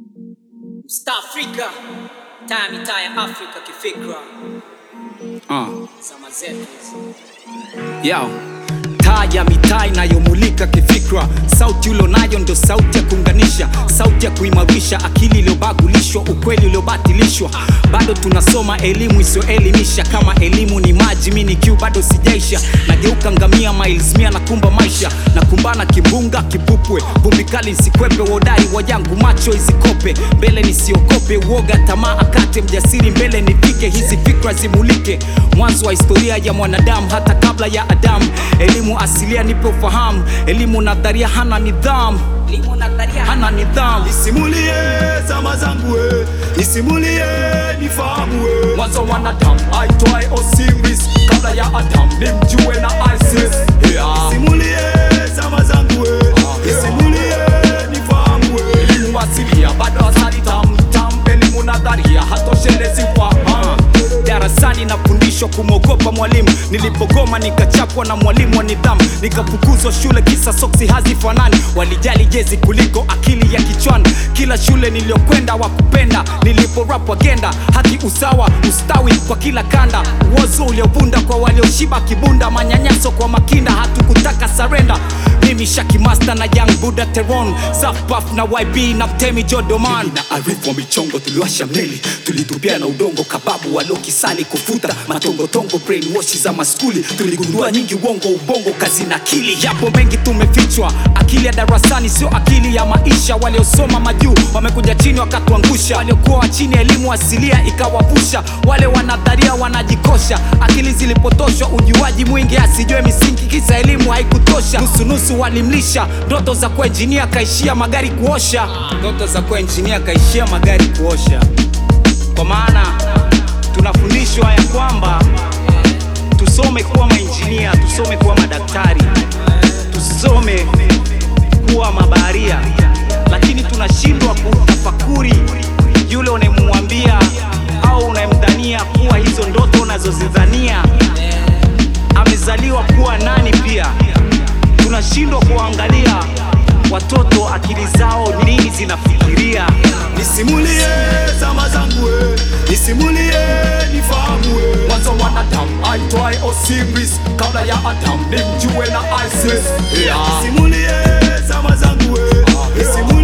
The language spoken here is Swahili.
Star Africa, taa mitaa ya Afrika kifikra, Uh. zama zetu hizi. Yo. Taa ya mitaa inayomulika kifikra, sauti ulionayo ndo sauti ya kuunganisha, sauti ya kuimarisha akili iliyobagulishwa, ukweli uliobatilishwa. Bado tunasoma elimu isiyoelimisha, kama elimu ni maji, mi ni kiu bado sijaisha. Nageuka ngamia miles mia, nakumba maisha, nakumbana kimbunga kipupwe, vumbi kali nsikwepe, wodai wajangu macho izikope, mbele nisiogope, uoga tamaa akate, mjasiri mbele nifike, hizi fikra zimulike, mwanzo wa historia ya mwanadamu hata kabla ya Adamu. Elimu asilia nipe ufahamu, elimu nadharia hana nidhamu, Elimu nadharia hana nidhamu. Nisimulie zama zangu we, nisimulie nifahamu we. Mwanzo wa mwanadamu aitwaye Osiris, kabla ya Adamu ni mjue na Isis. Yeah. Nisimulie zama zangu we, nisimulie nifahamu we. Elimu asilia bado asali tam tam, elimu nadharia hatoshelezi fahamu. Darasani nafundishwa kumwogopa mwalimu, nilipogoma nikachapwa na mwalimu wa nidhamu, nikafukuzwa shule kisa soksi hazifanani. Walijali jezi kuliko akili ya kichwani. Kila shule niliyokwenda wakupenda, niliporap agenda haki, usawa, ustawi kwa kila kanda, uozo uliovunda kwa walioshiba kibunda, manyanyaso kwa makinda, hatukutaka sarenda. Mimi Shaki Master na Young Buddha Teron, Zafpaf na YB na Mtemi Jodoman na arifu wa michongo tuliwasha meli tulitupia na udongo kababu walokisali kufuta matongotongo brainwash za maskuli tuligundua nyingi uongo ubongo kazi na akili Yapo mengi tumefichwa, akili ya darasani sio akili ya maisha. Waliosoma majuu wamekuja chini wakatuangusha, waliokuwa wa chini elimu asilia ikawavusha. Wale wanadharia wanajikosha, akili zilipotoshwa, ujuaji mwingi asijue misingi, kisa elimu haikutosha. Nusunusu walimlisha ndoto za kuwa injinia, kaishia magari kuosha. Ndoto za kuwa injinia, kaishia magari kuosha. Kwa maana tunafundishwa ya kwamba tusome kuwa mainjinia, tusome kuwa madaktari, tusome kuwa mabaharia, lakini tunashindwa kutafakuri yule unayemwambia au unayemdhania kuwa hizo ndoto unazozidhania amezaliwa kuwa nani. Pia tunashindwa kuangalia watoto akili zao nini zinafikiria. nisimulie zama zangu we, nisimulie nifahamu we. Mwanzo wa mwanadamu aitwaye Osiris, kabla ya Adamu ni mjue na Isis. Yeah. nisimulie zama zangu we, nisimulie